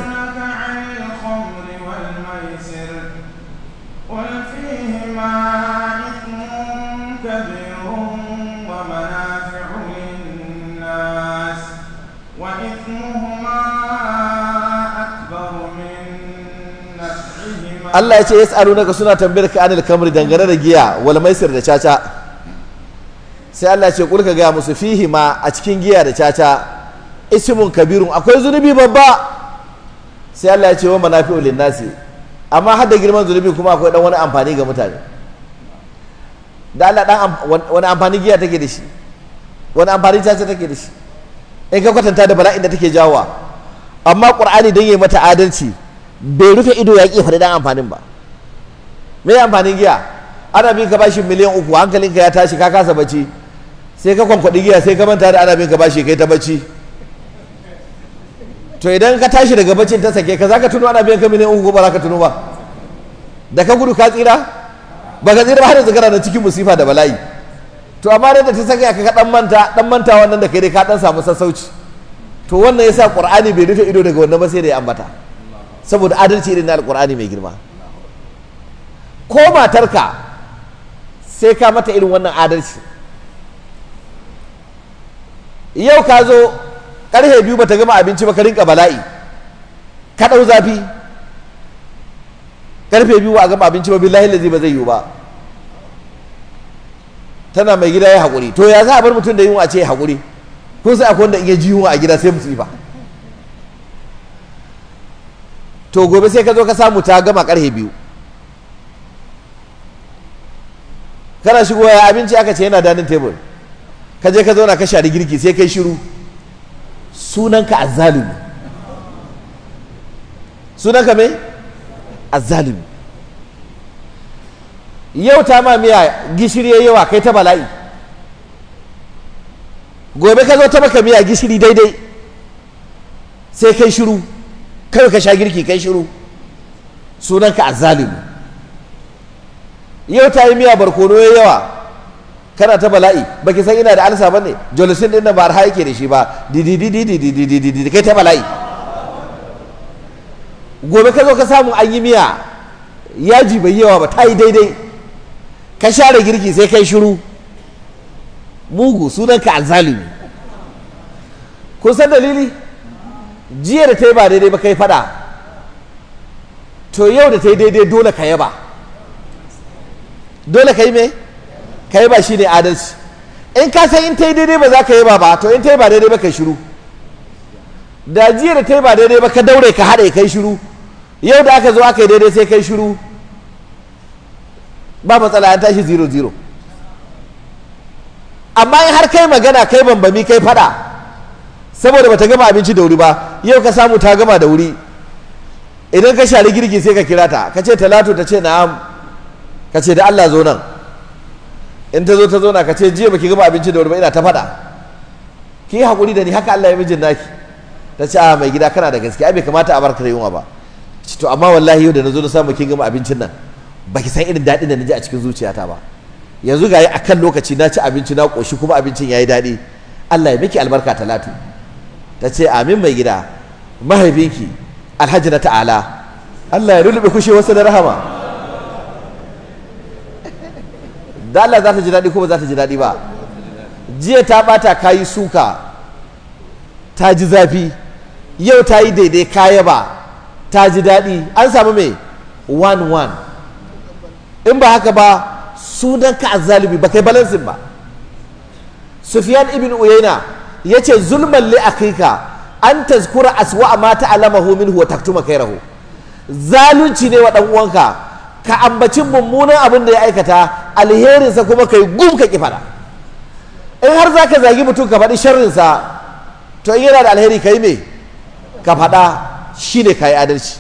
Allah ya ce yas'alunaka suna tambayar ka anil kamri dangane da giya wal maisir da caca sai Allah ya ce kulka gaya musu fihi ma a cikin giya da caca ismun kabirun akwai zunubi babba sai Allah ya ce wa manafi'u linnasi amma har da girman zunubi kuma akwai dan wani amfani ga mutane da Allah dan wani amfani giya take da shi wani amfani caca take da shi in ka kwatanta da bala'in da take jawowa amma qur'ani dan yayi mata adalci bai rufe ido ya ƙi faɗi dan amfanin ba me amfanin giya ana bin ka bashi miliyan uku hankalinka ya tashi ka kasa bacci sai ka kwankwaɗi giya sai ka manta da ana bin ka bashi kai ta bacci to idan ka tashi daga baccin ta sake ka za ka tuno ana biyan ka miliyan uku ko ba za ka tuno ba da ka gudu ka tsira ba ka tsira ba har yanzu kana nan cikin musifa da bala'i to amma da ta saka ka dan manta dan manta wannan da kai dai ka dan samu sassauci to wannan yasa qur'ani bai rufe ido daga wannan ba sai da ya ambata saboda adalci irin na alqur'ani mai girma ko matarka sai ka mata irin wannan adalci yau ka zo karfe biyu bata gama abinci ba ka rinka bala'i ka ɗau zafi karfe biyu ba a gama abinci ba billahi lazi ba zai yiwu ba tana mai gida ya haƙuri to ya za a bar mutum da yunwa a ce ya haƙuri ko sai akwai wanda in ya ji yunwa a gida sai musifa to gobe sai ka zo ka samu ta gama karfe biyu kana shigowa ya abinci aka ce yana danin tebur ka je ka zauna ka shari girki sai kai shiru sunanka azzalumi sunanka me azzalumi yau ta ma miya gishiri ya yawa kai ta bala'i gobe ka zo ta maka miya gishiri daidai sai kai shiru kai ka sha girki kai shiru sunanka azzalumi yau ta yi miya barkono ya yawa kana ta bala'i baki san ina da alsa bane jolisin din nan ba har yake da shi ba dididididididididi kai ta bala'i gobe ka zo ka samu an yi miya yaji bai yawa ba ta yi daidai ka share girki sai kai shiru mugu sunan ka alzalimi kun san dalili jiya da ta yi ba daidai ba kai fada to yau da ta yi daidai dole ka yaba dole ka yi me ka yi ba shi ne adalci in ka san in ta yi daidai ba za ka yi ba ba to in ta yi ba daidai ba ka shiru da jiya da ta yi ba daidai ba ka daure ka haɗe kai shiru yau da aka zo aka yi daidai sai kai shiru ba matsala an tashi zero zero amma in har kai magana kai bambami kai faɗa saboda bata gama abinci da wuri ba yau ka samu ta gama da wuri idan ka shari girki sai ka kira ta ka ce talatu ta ce na'am ka ce da Allah zo nan in ta zo ta zo na ka ce jiya baki gama abinci da wuri ba ina ta faɗa ki haƙuri da ni haka Allah ya mijin naki ta ce a mai gida kana da gaske ai bai kamata a barka da yunwa ba to amma wallahi yau da na zo na samu kin gama abincin nan baki san irin daɗin da na ji a cikin zuciyata ba yanzu ga yi akan lokaci na ci abinci na ƙoshi kuma abincin ya yi daɗi Allah ya miki albarka talatu ta ce amin mai gida mahaifinki alhaji na ta'ala Allah ya rulluɓe kushe wasu da rahama da Allah za ta ji daɗi ko ba za ta ji daɗi ba jiya ta ɓata kayi suka ta ji zafi yau ta yi daidai kaya ba ta ji daɗi an samu mai one one in ba haka ba sunan ka azzalimi ba kai balansin ba sufyan ibn uyayna yace zulman li akika an tazkura aswa ma ta'lamahu minhu wa taktuma kairahu zalunci ne wa dan uwanka ka ambaci mummunan abin da ya aikata alherinsa kuma kai gum ka ki fada in har zaka zagi mutum ka faɗi sharrinsa to in yana da alheri kai me ka faɗa shine kai adalci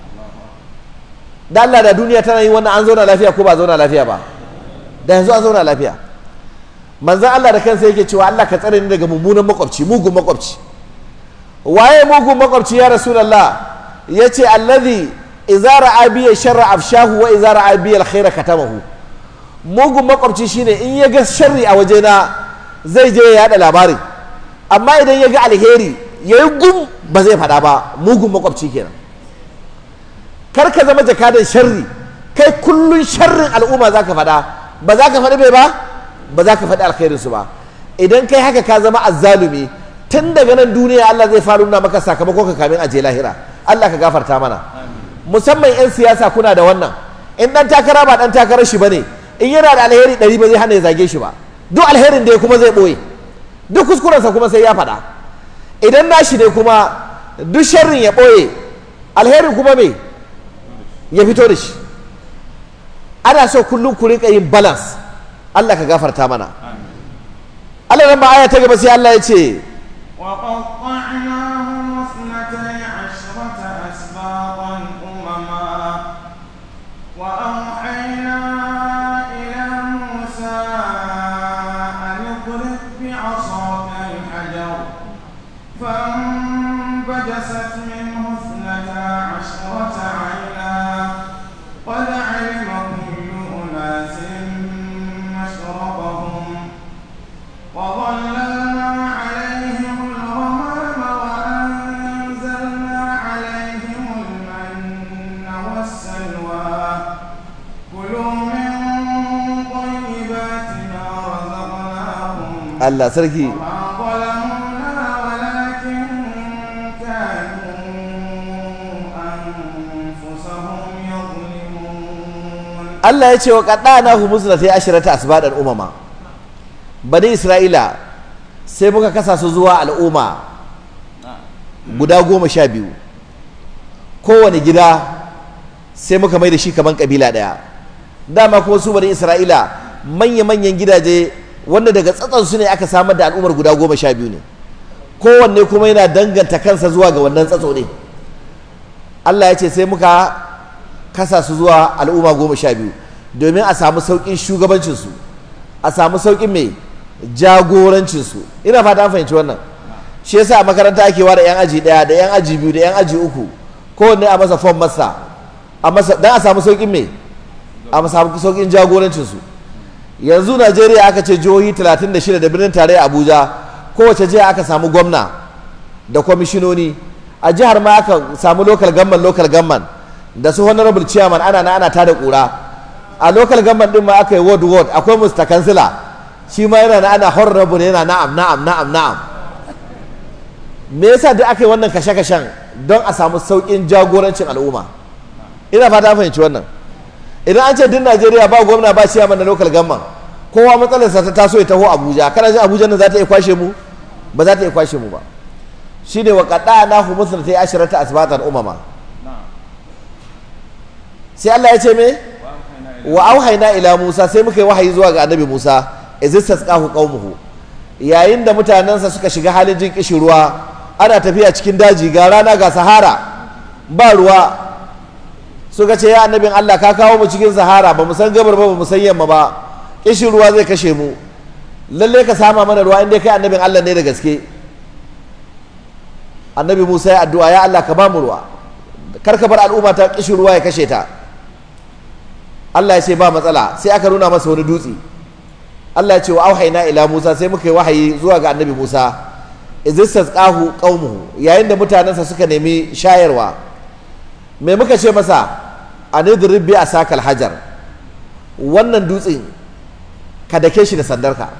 da Allah da duniya tana yin wannan an zauna lafiya ko ba zauna lafiya ba da yanzu an zauna lafiya manzan Allah da kansa yake cewa Allah ka tsare ni daga mummunan makwabci mugun makwabci waye mugun makwabci ya rasulullah yace allazi idza ra'a bi sharra afshahu wa idza ra'a bi alkhaira katamahu mugun makwabci shine in ya ga sharri a wajena zai je ya yada labarin amma idan ya ga alheri yayi gum ba zai faɗa ba mugun makwabci kenan kar ka zama jakadan sharri kai kullun sharrin al'umma zaka faɗa ba za ka faɗi bai ba ba za ka faɗi alkhairinsu ba idan kai haka ka zama azzalumi tun daga nan duniya Allah zai fara nuna maka sakamakon ka kamin aje lahira Allah ka gafarta mana musamman 'yan siyasa kuna da wannan in dan takara ba dan takarar shi bane in yana da alheri ɗari ba zai hana ya zage shi ba duk alherin da ya kuma zai ɓoye duk kuskurensa kuma sai ya faɗa idan nashi ne kuma duk sharrin ya ɓoye alherin kuma me ya fito da shi ana so kullum ku rinka yin balance Allah ka gafarta mana Allah ran ba aya ta gaba sai Allah ya ce وقطعناهم اثنتي عشرة أسباطا أمما وأوحينا إلى موسى أن اضرب بعصاك الحجر فانبجست منه اثنتا عشرة عينا قد كلوا من طيبات ما رزقناكم Allah sarki وما ظلمونا ولكن كانوا أنفسهم يظلمون Allah ya ce wa qaddana hu musnati ashrata asbadan umama bani isra'ila sai muka kasa su zuwa al'umma guda goma sha biyu kowane gida sai muka mai da shi kaman kabila daya dama kuma su bani isra'ila manya-manyan gidaje wanda daga tsatson su ne aka samar da al'ummar guda goma sha biyu ne kowanne kuma yana danganta kansa zuwa ga wannan tsatso ne Allah ya ce sai muka kasa su zuwa al'umma goma sha biyu domin a samu sauƙin shugabancinsu a samu sauƙin mai jagorancinsu ina fata an fahimci wannan shi yasa a makaranta ake ware 'yan aji ɗaya da 'yan aji biyu da 'yan aji uku kowanne a masa fom masa a masa don a samu sauƙin mai a samu sauƙin jagorancinsu yanzu najeriya aka ce jihohi 36 da birnin tarayya abuja kowace jiha aka samu gwamna da kwamishinoni a jihar ma aka samu local government local government da su honorable chairman ana na ana tada kura a local government din ma aka yi ward ward akwai mr kansila shi ma yana na ana honorable yana na'am na'am na'am na'am me yasa duk aka yi wannan kashe-kashen don a samu sauƙin jagorancin al'umma ina fata an fahimci wannan idan an ce duk najeriya ba gwamna ba chairman na local government kowa matsalarsa ta taso ya taho abuja kana jin abuja nan za ta iya kwashe mu ba za ta iya kwashe mu ba shine wa qada hu musnata ta asharata asbatan umama sai Allah ya ce me wa auhayna ila Musa sai muka yi wahayi zuwa ga annabi Musa izistasqahu qaumuhu yayin da mutanensa suka shiga halin jin kishin ruwa ana tafiya cikin daji ga rana ga sahara ba ruwa suka ce ya annabin Allah ka kawo mu cikin sahara ba mu san gabar ba ba mu san yamma ba kishin ruwa zai kashe mu lalle ka sama mana ruwa inda kai annabin Allah ne da gaske annabi Musa ya addu'a ya Allah ka ba mu ruwa kar ka bar al'umma ta kishin ruwa ya kashe ta Allah ya ce ba matsala sai aka nuna masa wani dutse Allah ya ce wa auhayna ila Musa sai muka yi wahayi zuwa ga annabi Musa izistasqahu qaumuhu yayin da mutanensa suka nemi shayarwa me muka ce masa anidrib bi asakal hajar wannan dutsen ka dake shi da sandarka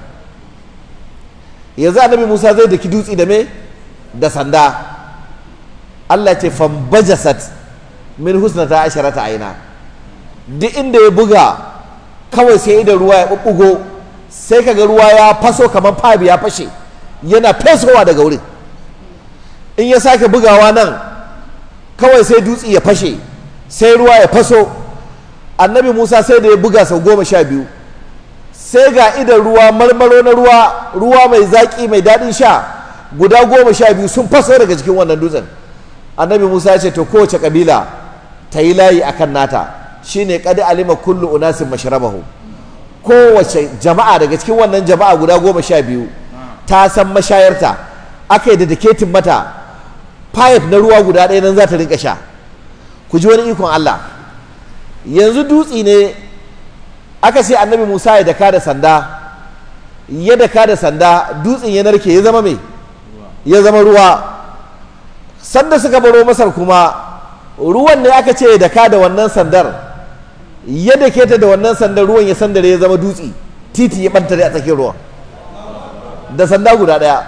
yanzu annabi Musa zai daki dutse da me da sanda Allah ce fambajasat min husnata asharata aina duk inda ya buga kawai sai idan ruwa ya bubbugo sai kaga ruwa ya faso kamar fabi ya fashe yana fesowa daga wurin in ya sake bugawa nan kawai sai dutse ya fashe sai ruwa ya faso annabi musa sai da ya buga sau goma sha biyu sai ga idan ruwa marmaro na ruwa ruwa mai zaƙi mai daɗin sha guda goma sha biyu sun faso daga cikin wannan dutsen annabi musa ya ce to kowace kabila ta yi layi akan nata shine kad alima kullu unasin mashrabahu kowace jama'a daga cikin wannan jama'a guda goma sha biyu ta san mashayarta aka yi da daketin mata pipe na ruwa guda ɗaya nan za ta rinka sha ku ji wani ikon Allah yanzu dutsi ne aka ce annabi Musa ya daka da sanda ya daka da sanda dutsen ya narke ya zama mai ya zama ruwa sanda suka baro masar kuma ruwan ne aka ce ya daka da wannan sandar ya dake ta da wannan sandar ruwan ya sandare ya zama dutse titi ya bantare a tsakiyar ruwan da sanda guda daya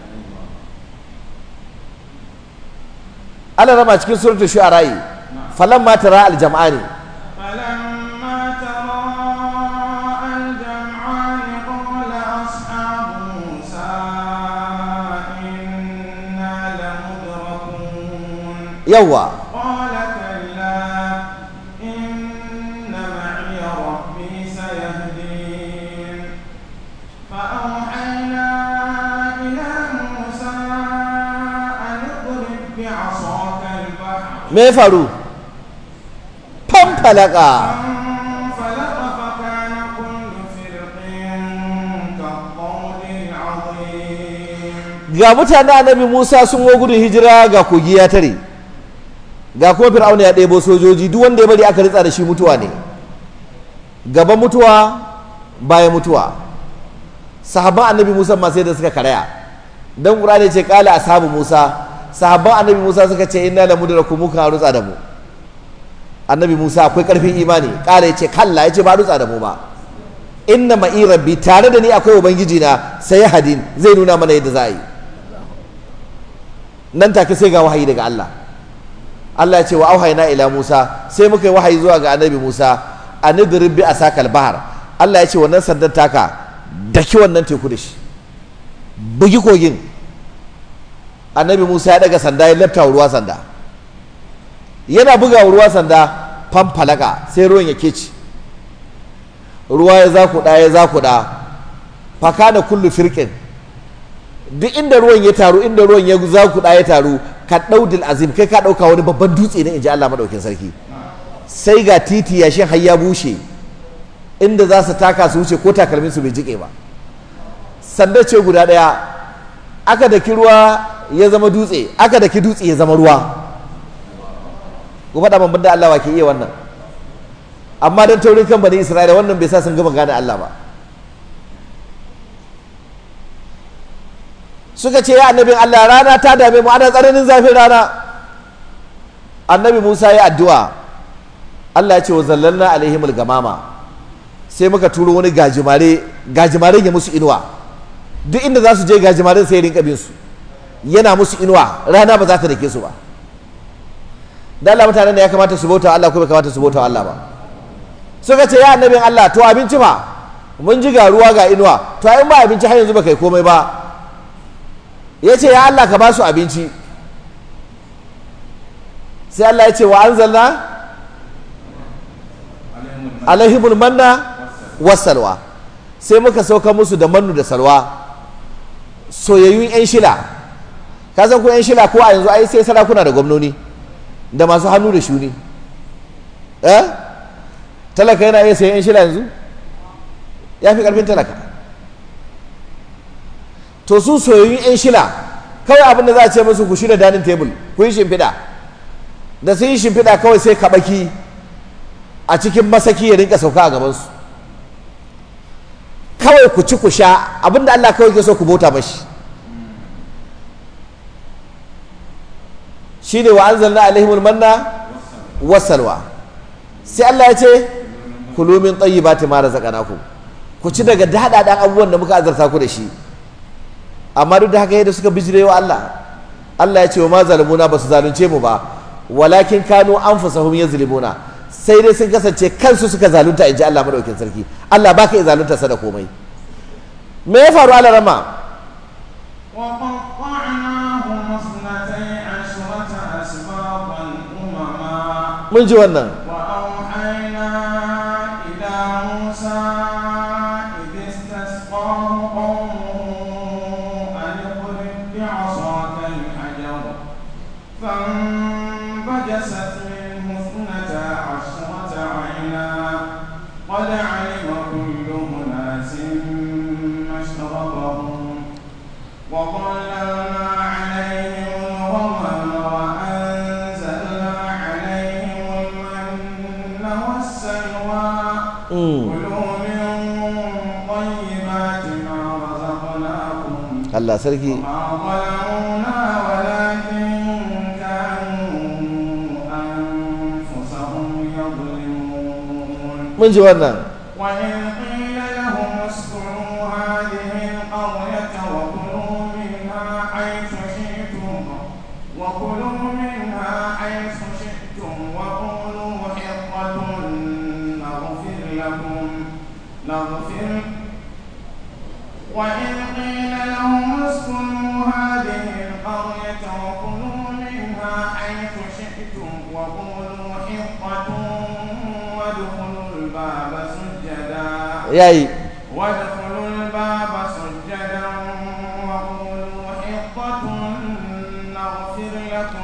Allah rama cikin suratul shu'ara'i falamma tara al-jam'ani فلما تراءى الجمعان قال أصحاب موسى إنا لمدركون yawa قال كلا إن معي ربي سيهدين فأوحينا إلى موسى أن اضرب بعصاك البحر me ya faru fanfalaka فانفلق فكان كل فرق كالطود العظيم ga mutanen annabi Musa sun wo gudun hijira ga kogi ya tare ga kuma fir'auna ya ɗebo sojoji duk wanda ya bari aka ritsa da shi mutuwa ne gaba mutuwa baya mutuwa sahabban annabi Musa ma sai da suka karaya dan Qur'ani ce kala ashabu Musa sahabban annabi Musa suka ce inna la mudraku muka rutsa da mu annabi musa akwai karfin imani ƙara ya ce kalla ya ce ba dutsa da mu ba inna ma'i rabbi tare da ni akwai ubangiji na sai hadin zai nuna mana yadda za a yi nan take sai ga wahayi daga Allah Allah ya ce wa auhayna ila Musa sai muka yi wahayi zuwa ga annabi Musa anidrib bi asakal bahar Allah ya ce wannan sandan taka daki wannan teku da shi bugi kogin annabi Musa ya daga sanda ya lafta ruwa sanda yana buga ruwa sanda famfalaka sai ruwan ya keci ruwa ya zakuɗa ya zakuɗa fakana kullu firqin duk inda ruwan ya taru inda ruwan ya zakuɗa ya taru ka ɗaudil azim kai ka ɗauka wani babban dutse ne in ji Allah maɗaukin sarki sai ga titi yashin har ya bushe inda za su taka su wuce ko takalmin su bai jike ba sanda ce guda ɗaya aka daki ruwa ya zama dutse aka daki dutse ya zama ruwa ku faɗa man da Allah wa ke iya wannan amma don taurin kan bani Isra'ila wannan bai sa sun gama gane Allah ba suka ce ya annabin Allah rana ta dame mu ana tsananin zafin rana annabi Musa ya addu'a Allah ya ce wa zallalna alaihimul gamama sai muka turo wani gajimare gajimaren ya musu inuwa duk inda za su je gajimaren sai rinka bin su yana musu inuwa rana ba za ta dake su ba da Allah mutanen da ya kamata su bauta Allah ko bai kamata su bauta Allah ba suka ce ya annabin Allah to abinci ba mun ji ga ruwa ga inuwa to in ba abinci har yanzu ba kai komai ba ya ce ya Allah ka ba su abinci sai Allah ya ce wa anzalna alaihimul manna wasalwa sai muka sauka musu da mannu da salwa soyayyun yan shila ka san ko yan shila ko a yanzu ai sai sarakuna da gwamnoni da masu hannu da shuni eh talaka yana iya sayan yan shila yanzu ya fi karfin talaka to su soyayyun yan shila kawai abin da za a ce musu ku shirya dining table ku yi shimfiɗa da sun yi shimfiɗa kawai sai kaɓaki a cikin masaki ya rinka sauka a gabansu kawai ku ci ku sha abin da Allah kawai ke so ku bauta mashi shi ne wa anzalna alaihimul manna wasalwa sai Allah ya ce kulu min tayyibati ma razaqnakum ku ci daga daɗaɗan abubuwan da muka azarta ku da shi amma duk da haka yadda suka bijire wa Allah Allah ya ce wa ma zalimuna ba su zalunce mu ba walakin kanu anfusahum yazlimuna sai dai sun kasance kansu suka zalunta in ji Allah madaukin sarki Allah baka iya zalunta sa da komai me ya faru ala rama وقطعناهم اثنتي عشرة أسباطا أمما mun ji wannan وأوحينا إلى موسى إذ استسقاه قومه أن اضرب بعصاك الحجر فانبجست منه اثنتا عشرة عينا قد علم كل أناس مشربهم وظللنا عليهم الغمام وأنزلنا عليهم المن والسلوى Mm. كلوا من طيبات ما رزقناكم Allah sarki وما ظلمونا ولكن كانوا أنفسهم يظلمون mun ji wannan وإذ قيل لهم اسكنوا هذه القرية وكلوا منها حيث شئتم وكلوا منها حيث شئتم وقولوا حطة نغفر لكم نغفر وإذ قيل لهم اسكنوا هذه القرية وكلوا منها حيث شئتم وقولوا حطة وادخلوا الباب سجدا yayi وادخلوا الباب سجدا وقولوا حطة نغفر لكم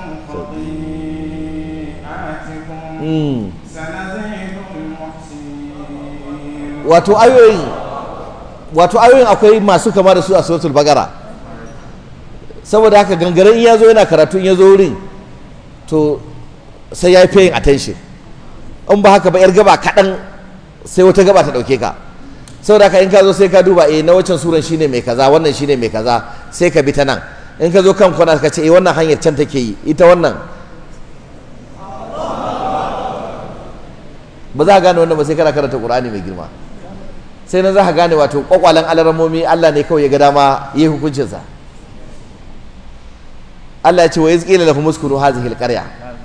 خطيئاتكم Mm. سنزيد المحسنين wato ayoyin wato ayoyin akwai masu kama da su a suratul bagara saboda haka gangaren in ya zo yana karatu in ya zo wurin to sai ya yi paying attention in ba haka ba yar gaba kaɗan sai wata gaba ta ɗauke ka saboda haka in ka zo sai ka duba eh na waccan suran shine mai kaza wannan shine mai kaza sai ka bi ta nan in ka zo kan kwana ka ce eh wannan hanyar can take yi ita wannan ba za ka gane wannan ba sai kana karanta qur'ani mai girma sai na za ka gane wato kwakwalen alaramomi Allah ne kawai ya ga dama yi hukuncinsa Allah ya ce wa izqila lahum uskunu hadhihi alqarya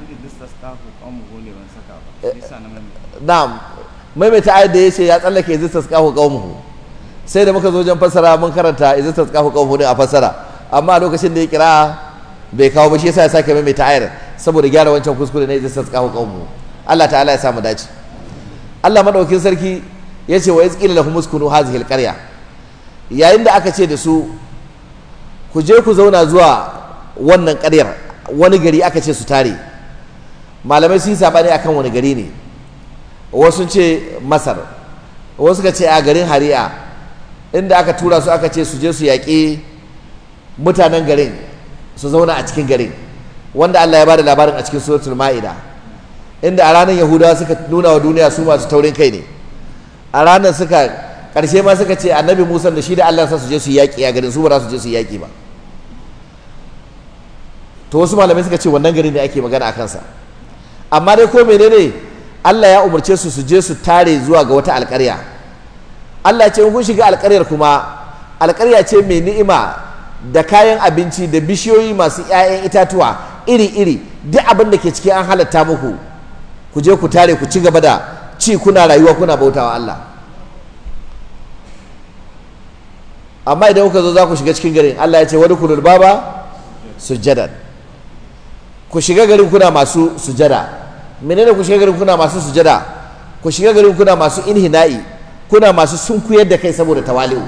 na'am maimaita ayat da yace ya tsallake izistas qahu qaumuhu sai da muka zo wajen fassara mun karanta izistas qahu qaumuhu din a fassara amma a lokacin da ya kira bai kawo ba shi yasa ya sake maimaita ayar saboda gyara wancan kuskure na izistas qahu qaumuhu Allah ta'ala ya samu dace Allah madaukin sarki ya ce wa izqila lahum uskunu hadhihi alqarya yayin da aka ce da su ku je ku zauna zuwa wannan ƙaryar wani gari aka ce su tare malamai sun sabani akan wani gari ne wasu ce masar wasu ka ce a garin hari'a inda aka tura su aka ce su je su yaƙi mutanen garin su zauna a cikin garin wanda Allah ya bada labarin a cikin suratul ma'ida inda a ranar yahudawa suka nuna wa duniya su masu taurin kai ne a ranar suka ƙarshe ma suka ce annabi musa da shi da Allah sa su je su yaƙi a garin su ba za su je su yaƙi ba to wasu malamai suka ce wannan gari ne ake magana a kansa amma dai ko menene Allah ya umarce su su je su tare zuwa ga wata alƙarya Allah ce kun shiga alƙaryar kuma alƙarya ce mai ni'ima da kayan abinci da bishiyoyi masu 'ya'yan itatuwa iri-iri duk abin da ke ciki an halatta muku ku je ku tare ku ci gaba da ci kuna rayuwa kuna bautawa Allah amma idan kuka zo za ku shiga cikin garin Allah ya ce wani kulul baba sujjadan ku shiga garin kuna masu sujada menene ku shiga garin kuna masu sujada ku shiga garin kuna masu inhina'i kuna masu sunkuyar da kai saboda tawali'u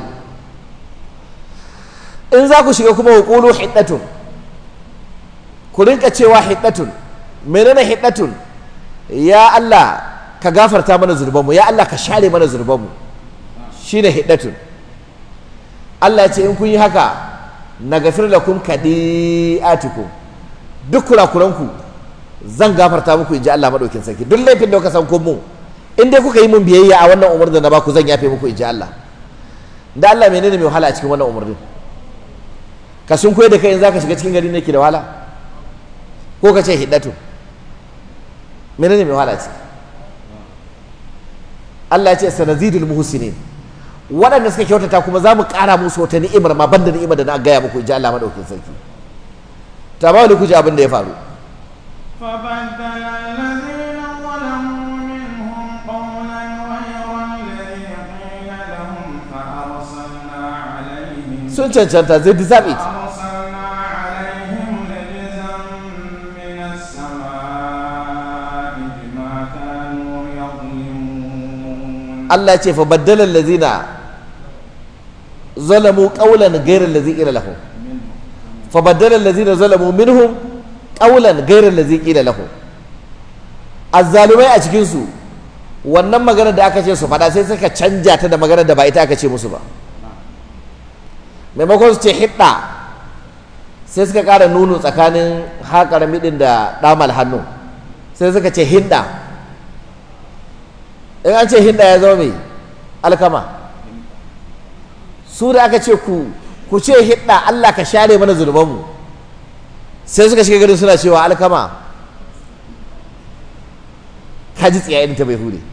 in za ku shiga kuma hukulu hiddatun ku rinka cewa hiddatun menene hiddatun ya Allah ka gafarta mana zurbanmu ya Allah ka share mana zurbanmu shine hiddatun Allah ya ce in kun yi haka na gafir lakum kadi'atukum duk kurakuranku zan gafarta muku in ji Allah maɗaukin sarki duk laifin da kuka san kun mu in dai kuka yi mun biyayya a wannan umarnin da na baku zan yafe muku in ji Allah da Allah menene mai wahala a cikin wannan umarnin ka sun koyar da kai in zaka shiga cikin gari ne ke da wahala ko ka ce hiddatu menene mai wahala ce Allah ya ce sanazidul muhsinin waɗanda suka kyautata kuma za mu ƙara musu wata ni'imar ma banda ni'imar da na gaya muku in ji Allah maɗaukin sarki ta ba ku ji abin da ya faru فبدل الذين ظلموا منهم قولا غير الذي قيل لهم فأرسلنا عليهم sun cancanta zai deserve it فأرسلنا عليهم رجزا من السماء بما كانوا يظلمون Allah ce fa baddala allazina zalamu qawlan ghayra allazi qila lahum fa baddala allazina zalamu minhum qawlan ghayra allazi qila lahum azzalumai a cikin su wannan magana da aka ce su faɗa sai suka canja ta da magana da ba ita aka ce musu ba maimakon su ce hidda sai suka ƙara nuno tsakanin haƙar midin da ɗamal hannu sai suka ce hinda in an ce hinda ya zama mai alkama su da aka ce ku ku ce hidda Allah ka share mana zunubanmu sai suka shiga garin suna cewa alkama ka ji tsiya irin ta bai hure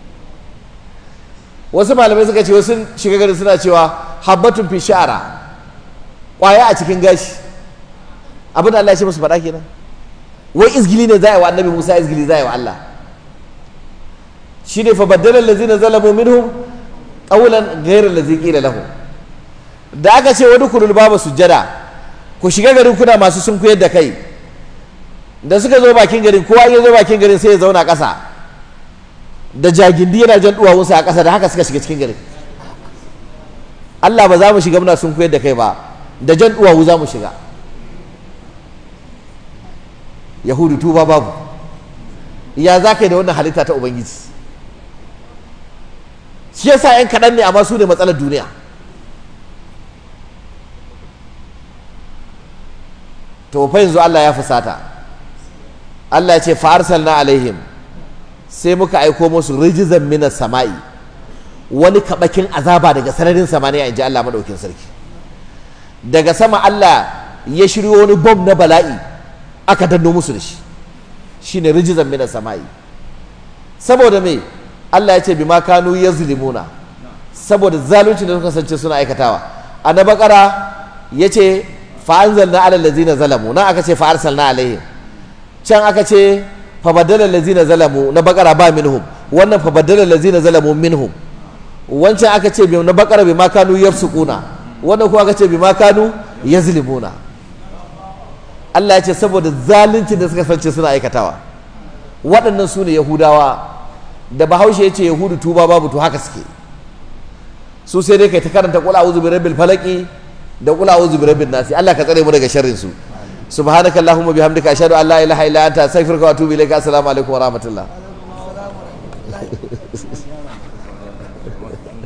wasu malamai suka ce wasu shiga garin suna cewa habbatun fi sha'ara kwaya a cikin gashi abin da Allah ya ce musu faɗa kenan wai izgili ne za a yi wa annabi Musa izgili za a yi wa Allah shine fa baddala allazina zalamu minhum qawlan ghayra allazi qila lahum da aka ce wani kulul babu sujjada ku shiga garin kuna masu sun kuyar da kai da suka zo bakin garin kowa ya zo bakin garin sai ya zauna ƙasa da jagindi yana jan duwawunsa a ƙasa da haka suka shiga cikin garin Allah ba za mu shiga muna sun kuyar da kai ba da jan duwawu za mu shiga yahudu tuba babu ya za ka yi da wannan halitta ta ubangiji shi yasa yan kaɗan ne amma su ne matsalar duniya to fa yanzu Allah ya fusata Allah ya ce fa arsalna alaihim sai muka aiko musu rijizan minas sama'i wani kabakin azaba daga sararin samaniya in ji Allah madaukin sarki daga sama Allah ya shiryo wani bom na bala'i aka danno musu da shi shine rijizan minas sama'i saboda me Allah ya ce bima kanu yazlimuna saboda zalunci da suka kasance suna aikatawa a na bakara ya ce fa'anzalna ala lazina zalamu nan aka ce fa'arsalna alaihim can aka ce fabadala lazina zalamu na bakara ba minhum wannan fabadala lazina zalamu minhum wancan aka ce na bakara bi makanu yafsukuna wannan kuma aka ce bi makanu yazlimuna Allah ya ce saboda zalunci da suka kasance suna aikatawa waɗannan su ne yahudawa da bahaushe ya ce yahudu tuba babu to haka suke su sai dai kai ta karanta kula a'udhu bi rabbil falaqi da kula a'udhu bi rabbin nasi Allah ka tsare mu daga sharrin su subhanaka allahumma bihamdika ashhadu an la ilaha illa anta astaghfiruka wa atubu ilayka assalamu alaikum wa rahmatullah